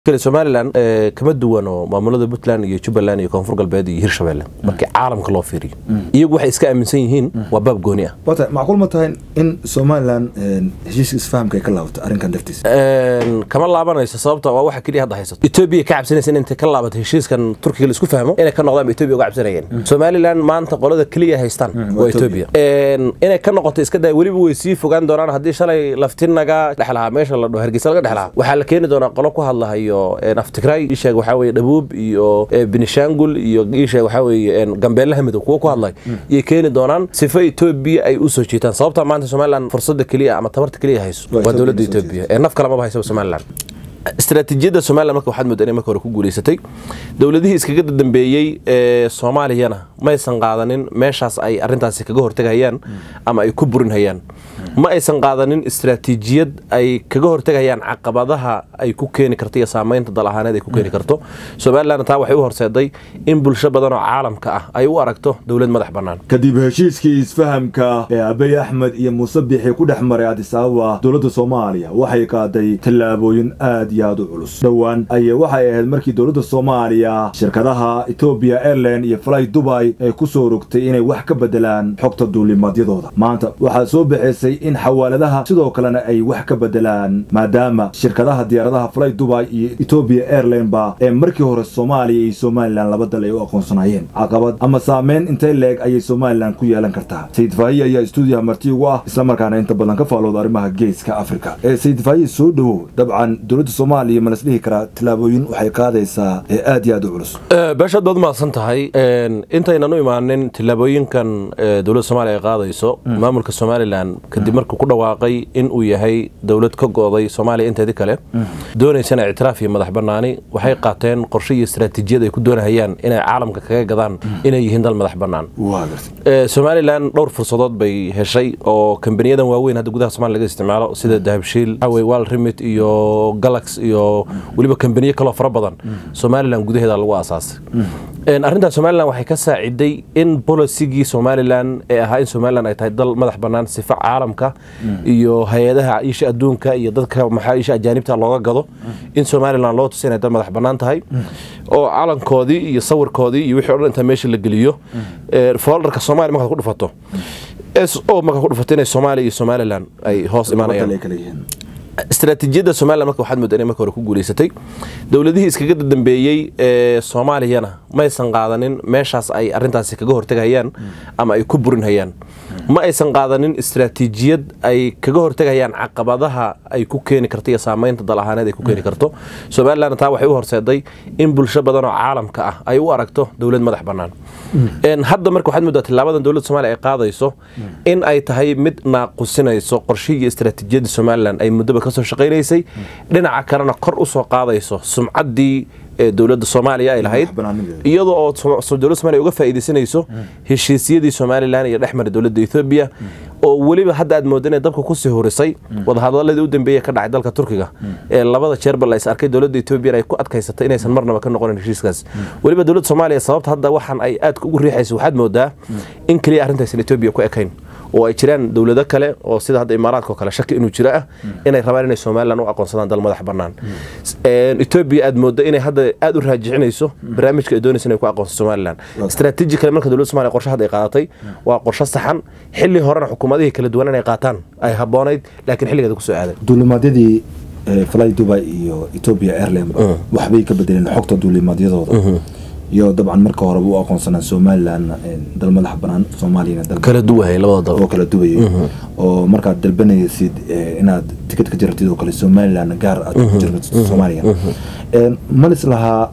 somalilan kama duwano maamulada puntland iyo jubbaland iyo koonfur galbeed iyo hirshabelle markii caalamka loo fiiriyo iyagu waxay iska aaminsan yihiin waa baab gooni ah wata macquul ma tahay in somalilan heshiiska isfahamka ay ka laabato arrinkan dartiisa kama laabanayso sababta waa waxa keliya hadda haysato etoobiya ka cabsanaysa in intay ka laabato heshiiskan turkiga la isku fahmo inay ka noqdaan ba etoobiya uga cabsanayeen somalilan maanta qolada keliya haystaan waa etoobiya inay ka noqoto iska daa weliba way sii fogaan doonaan haddii shalay laftinaga dhex lahaa meesha la dhaho hargeysa laga dhex lahaa waxaa la keeni doonaa qolo ku hadlahayo aftigray isheeg waxaa weye dhabuub iyo benishangul iyo isheeg waxaa weye gambeelaha midow kuwa ku hadlay iyay keeni doonaan sifa etoobiya ay u soo jiitaan sababta maanta somalilan fursada keliya ama tabarta keliya hayso waa dowladda etoobiya ee naf kalamaba haysa somalilan istaraatiijiyadda somalilan marka waxaad moodaa inay marka hore ku guulaysatay dowladihii iskaga dambeeyey ee soomaaliyana maysan qaadanin meeshaas ay arrintaasi kaga hortegayaan ama ay ku burinhayaan ma aysan qaadanin istaraatiijiyad ay kaga hortegayaan caqabadaha ay ku keeni karto iyo saamaynta dal ahaaneed ay ku keeni karto somalilan taa waxay u horseeday in bulsho badan oo caalamka ah ay u aragto dowlad madax bannaan kadib heshiiskii isfahamka ee abiy axmed iyo muuse bixi ku dhex maray adis ababa dowladda soomaaliya waxay qaaday tallaabooyin aad iyo aad u culus dhowaan ayay waxay ahayd markii dowladda soomaaliya shirkadaha etoobiya airline iyo fly dubai ay ku soo rogtay inay wax ka bedelaan xogta duulimaadyadooda maanta waxaa soo baxaysay in xawaaladaha sidoo kalena ay wax ka bedelaan maadaama shirkadaha diyaaradaha fly dubai iyo etoobiya airline ba ee markii hore soomaaliya iyo somalilan laba dal ay u aqoonsanaayeen caqabad ama saameyn intay leeg ayay somalilan ku yeelan kartaa sayid faahiye ayaa stuudiyaha marti ugu ah islamarkaana inta badan ka faalooda arrimaha geeska afrika ee sayid faahiye soo dhowow dabcan dowladda soomaaliya ma las dhihi karaa tallaabooyin waxay qaadaysaa ee aad iyo aad u culus beeshaad baad mahadsan tahay intaynan u imaanin tillaabooyinkan dowladda soomaaliya ay qaadayso maamulka somalilan kadib markuu ku dhawaaqay in uu yahay dowlad ka go'day soomaaliya inteedii kale doonaysana ictiraaf iyo madax bannaani waxay qaateen qorshe iyo istaraatiijiyad ay ku doonahayaan inay caalamka kaga gadaan inay yihiin dal madax bannaan somalilan dhowr fursadood bay heshay oo kambaniyadan waaweyn hadda gudaha somalia laga isticmaalo sida dahabshiil xawey wal remit iyo galax iyo weliba kambaniyo kaloo fara badan somalilan gudaheeda lagu aasaasay arrintaas somalilan waxay ka saaciday in bolisigii somalilan ee ahaa in somalilan ay tahay dal madax bannaan sifa caalamka iyo hay-adaha isha adduunka iyo dadka maxaa isha ajaanibta looga gado in somalilan loo tusa inay dal madax bannaan tahay oo calankoodii iyo sawirkoodii iyo wixii o dhan inta meesha la geliyo foldarka soomaaliya markaad ku dhufato s o markaad ku dhufato inay soomaaliya iyo somalilan ay hoos imaanayaan istaraatiijiyadda somalilan marka waxaad moodaa inay marka hore ku guulaysatay dowladihii iskaga dambeeyey ee soomaaliyana maysan qaadanin meeshaas ay arrintaasi kaga hortegayaan ama ay ku burinhayaan ma aysan qaadanin istaraatiijiyad ay kaga hortegayaan caqabadaha ay ku keeni karto iyo saamaynta dal ahaaneed ay ku keeni karto somalilan taa waxay u horseeday in bulsho badan oo caalamka ah ay u aragto dowlad madax bannaan hadda marka waxaad moodaa tillaabadan dowladda somaaliya ay qaadayso in ay tahay mid naaqusinayso qorshihii istaraatiijiyadda somalilan ay muddoba kasoo shaqaynaysay dhinaca kalena kor u soo qaadayso sumcaddii ee dowladda soomaaliya ay lahayd iyadoo oo dowladda somaaliya uga faa'iidaysanayso heshiisyadii somalilan iyo dhex maray dowladda ethoobiya oo weliba hadda aad mooda inay dabka kusii horisay wadahadaladii u dambeeya ka dhacay dalka turkiga ee labada jeerba la is arkay dowladda etoobiyan ay ku adkaysatay inaysan marnaba ka noqonin heshiiskaas weliba dowladda soomaaliya sababta hadda waxaan ay aadka ugu riixaysa waxaad moodaa in keliya arrintaysan etoobiya ku ekayn oo ay jiraan dowlado kale oo sida hadda imaaraadka oo kale shaki inuu jiro ah inay rabaan inay somalilan u aqoonsadaan dal madax bannaan etoobiya aad moodo inay hadda aad u raajicinayso barnaamijka ay doonaysa inay ku aqoonso somalilan istaraatiiji kale marka dowladda somalia qorshe hadda ay qaadatay waa qorshe saxan xilli horena xukuumadihii kala duwan inay qaataan ay habboonayd laakiin xilligeeda kusoo aaday duulimaadyadii fly dubai iyo etoobiya airline waxbay ka bedeleen xogta duulimaadyadooda iyo dabcan marka horeba u aqoonsanaa somalilan dal madax banaan soomaaliyana kala duwahay labada dal oo kala duwayay oo markaad dalbanaysid inaad tikid ka jiratid oo kale somalilan gaar aad ku jirto soomaaliya malis lahaa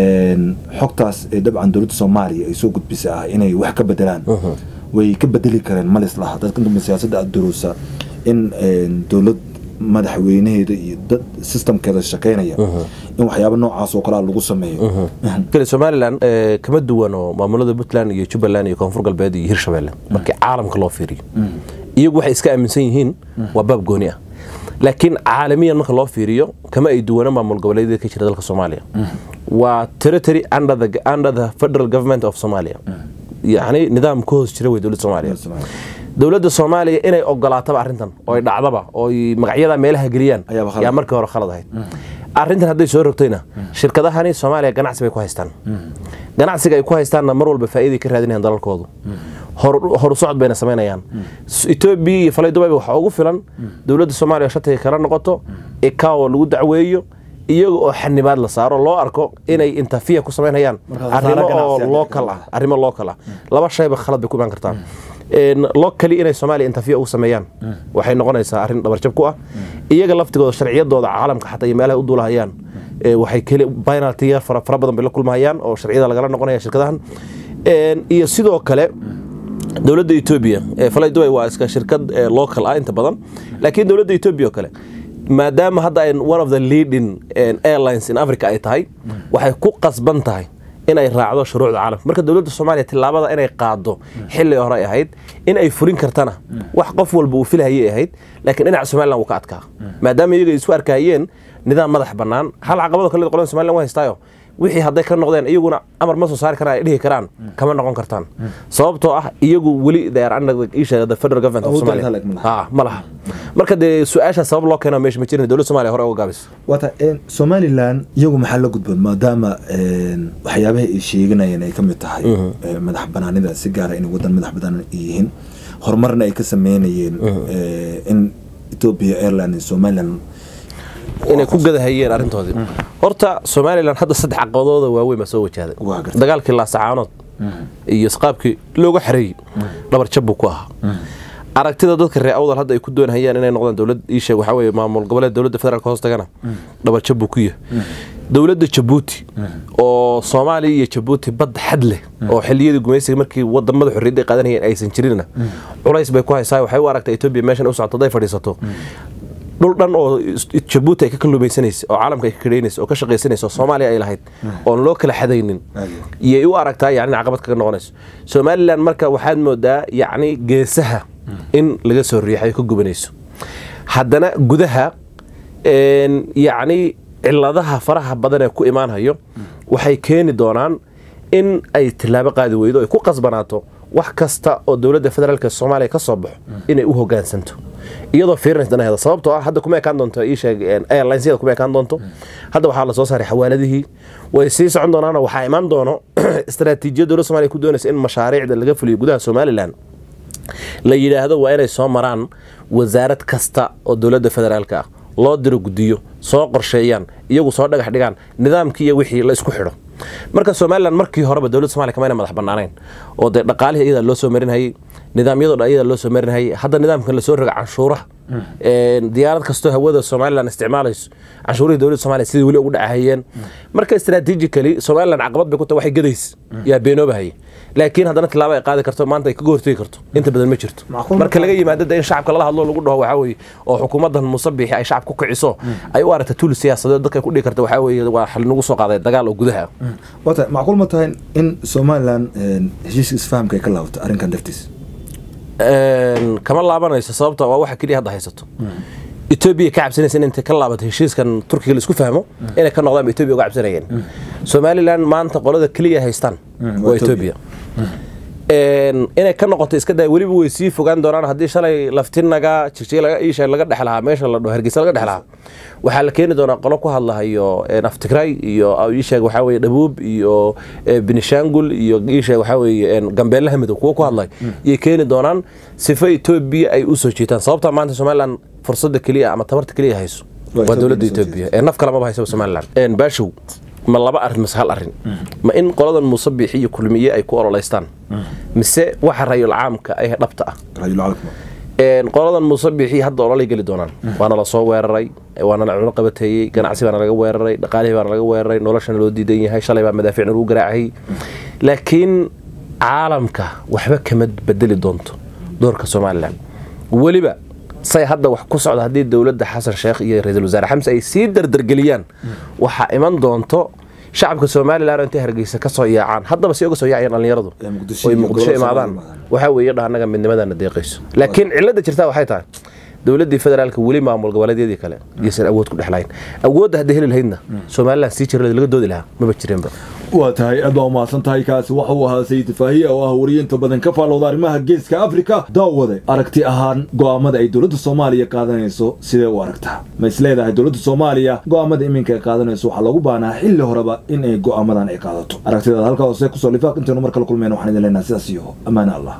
xogtaas ee dabcan dowladda soomaaliya ay soo gudbisa ah inay wax ka bedelaan way ka bedeli kareen malis lahaa dadka dambe siyaasadda aada duruusa in dowlad madaxweynaheeda iyo dad sistamkeeda shaqaynaya in waxyaaba noocaas oo kalea lagu sameeyo somalilan kama duwano maamulada puntland iyo jubbaland iyo koonfur galbeed iyo hirshabelle markii caalamka loo fiiriyo iyagu waxay iska aaminsan yihiin waa baab gooni ah laakiin caalamiyan marka loo fiiriyo kama ay duwana maamul goboleedyada ka jira dalka soomaaliya waa territory under the federal government of somalia yacni nidaam ka hoos jira wey dowladda soomaaliya dowladda soomaaliya inay ogolaataba arrintan oo ay dhacdaba oo ay magacyada meelaha geliyaan Ayaaba khalad. yaa markii hore khalad ahayd arrintan hadday soo rogtayna shirkadahani soomaaliya ganacsi bay ku haystaan ganacsiga ay ku haystaanna mar walba faa'iiday ka raadinayaan dalalkoodu horu socod bayna samaynayaan etoobiya iyo falay dubayba waxaa ugu filan dowladda soomaaliya shatiga kala noqoto ikawo lagu dacweeyo iyaga oo xanibaad la saaro loo arko inay intafiya ku samaynayaan arrimo oo local ah arrimo local ah laba shayba khalad bay ku imaan kartaa locally inay soomaaliya intafiya ugu sameeyaan waxay noqonaysaa arrin dhabarjab ku ah iyaga laftigooda sharciyadooda caalamka xataa iyo meelaha u duulahayaan waxay keli penaltiya fara badan bay la kulmahayaan oo sharciyada lagala noqonaya shirkadahan iyo sidoo kale dowladda etoobiya falay dubai waa iska shirkad local ah inta badan laakiin dowladda etoobiya oo kale maadaama hadda ay one of the leading airlines in africa ay tahay waxay ku qasban tahay inay raacdo shuruucda caalamka marka dowladda soomaaliya tillaabada inay qaado xilli hore ay ahayd in ay fulin kartana wax qof walba uu filhayay ahayd laakiin dhinaca somalilan wuu ka adkaa maadaama iyaga isku arkahayeen nidaam madax bannaan hal caqabado kale qolada somalilan waa haystaayo wixii hadday ka noqdeen iyaguna amar ma soo saari karaan ay dhihi karaan kama noqon kartaan sababtoo ah iyagu weli the federal government of Somalia ma laha marka dee su-aasha sabab loo keeno meesha ma jirin dowladda Soomaaliya hore uga gaabis wata Somaliland iyagu maxaa la gudboon maadaama waxyaabaha ay sheeganayeen ay ka mid tahay madax banaanida si gaara inay wadan madax banaan yihiin horumarna ay ka sameynayeen in Ethiopia Airlines Somaliland inay ku gadahayeen arrintoodii horta somalilan hadda saddex caqabadooda waaweyn baa soo wajahday dagaalkii laasacaanood iyo isqaabkii looga xareeyey dhabar jab buu ku ahaa aragtida dadka reer awdal hadda ay ku doonhayaan inay noqdaan dowlad iisheeg waxaa weeye maamul goboleed dowladda federaalka hoos tagana dhabar jab buu ku yahay dowladda jabuuti oo soomaaliya iyo jabuuti badda xad leh oo xiliyadii gumaysiga markii wadamada xorriyadda ay qaadanayeen aysan jirinna culays bay ku haysaa waxay u aragtaa etoobiya meeshan u socoto hadday fadhiisato dhul dhan oo jabuuti ay ka kaluumaysanaysa oo caalamka ay ka kadhaynaysa oo ka shaqaysanaysa oo soomaaliya ay lahayd oon loo kala xadaynin iyay u aragtaa yacni caqabad kaga noqonayso somalilan marka waxaad moodaa yacni geesaha in laga soo riixayo ka gubanayso haddana gudaha yacni ciladaha faraha badan ee ku imaanhayo waxay keeni doonaan in ay tilaabo qaadi weydo ay ku qasbanaato wax kasta oo dowladda federaalka soomaaliya ka soo baxo inay u hogaansanto iyadoo fiirinaysa danaheeda sababtoo ah hadda kuma ekaan doonto ii sheeg airlinesyada kuma ekaan doonto hadda waxaa la soo saaray xawaaladihii way sii socon doonaanoo waxaa imaan doono istaraatiijiyad dowladda somaaliya ku doonaysa in mashaariicda laga fuliyo gudaha somalilan la yidhaahdo waa inay soo maraan wasaarad kasta oo dowladda federaalka ah loo diro guddiyo soo qorsheeyaan iyagu soo dhagax dhigaan nidaamkii iyo wixii la isku xidho marka somalilan markii horeba dowladda somalia kamayna madax banaanayn oo dee dhaqaalihii iyadaa loo soo marinhayay nidaamyadoo dhan iyadaa loo soo marinhayay hadda nidaamkan lasoo roga canshuuraha diyaarad kastoo hawada somalilan isticmaalayso canshuurihii dowladda somalia sidii weli ugu dhacahayeen marka strategically somalilan caqabad bay ku tahay waxay gadays yaa beenoobahaya laakiin haddana tilaabo ay qaadi karto maanta ay kaga hortegi karto inta badan ma jirto marka laga yimaado de in shacabka lala hadlo lagu dhaho waxaa weeye oo xukuumaddan musabixi ay shacab ku kiciso ay u aragta tuul siyaasadeed dadka ku dhigi karta waxaa weeye waa nagu soo qaaday dagaal oo gudaha wata macquul ma tahay in somalilan heshiiska isfahamka ay ka laabato arrinkan dartiis kama laabanayso sababta waa waxa keliya hadda haysato etoobiya ka cabsanaysa in intay ka laabato heshiiskan turkiga la isku fahmo inay ka noqdaan ba etoobiya uga cabsanayeen somalilan maanta qolada keliya haystaan waa etoobiya inay ka noqoto iska daa weliba way sii fogaan doonaan haddii shalay laftinaga jigjiga laga dhex lahaa meesha la dhaho hargeysa laga dhex lahaa waxaa la keeni doonaa qolo ku hadlahayo aftigray iyo iisheeg waxaa weye dhabuub iyo benishangul iyo iisheeg waxaa weye gambeelaha midow kuwa ku hadlay iyay keeni doonaan sifa etoobiya ay u soo jiitaan sababta maanta somalilan fursadda keliya ama tabarta keliya hayso waa dowladda etoobiya ee naf kalamaba hayso somalilan baashow ma laba arrin mise hal arrin ma in qoladan muusabixi iyo kulmiye ay ku ololeystaan mise waxa rayul caamka ay dhabta ah qoladan muusabixi hadda ololay geli doonaan waana la soo weeraray waana la cuno qabateeyey ganacsi baana laga weeraray dhaqaalihii baana laga weeraray noloshana loo diidan yahay shalay baa madaafiicna lagu garaacayay laakiin caalamka waxba kama bedeli doonto doorka somalilan weliba say hadda wax ku socda haddii dowladda xasan sheekh iyo ra-iisul wasaare xamse ay sii dardargeliyaan waxaa iman doonto shacabka somalilan intay hargeysa ka soo yaacaan haddaba si uga soo yaacayaan dhallinyaradu oy muqdisho imaadaan waxaa weeye dha annaga midnimadana deeqayso laakiin cilladda jirtaa waxay tahay dowladdii federaalka weli maamul goboleedyadii kale iyaysan awood ku dhexlayn awoodda hadday heli lahaydna somalilan sii jira laga doodi lahaa maba jireenba waa tahay aad baa umahadsan tahay kaasi waxa uu ahaa sayid faahiye oo ah wariye inta badan ka faallooda arrimaha geeska afrika daawade aragti ahaan go'aamada ay dowladda soomaaliya qaadanayso sidee u aragtaa ma is leedahay dowladda soomaaliya go'aamada iminka ay qaadanayso waxaa lagu baanaa xilli horeba in ay go'aamadan ay qaadato aragtidaad halkaa hoose kusoo lifaaq intaynu mar kala kulmeen waxaan idin leenahay sidaas iyo ammaane allah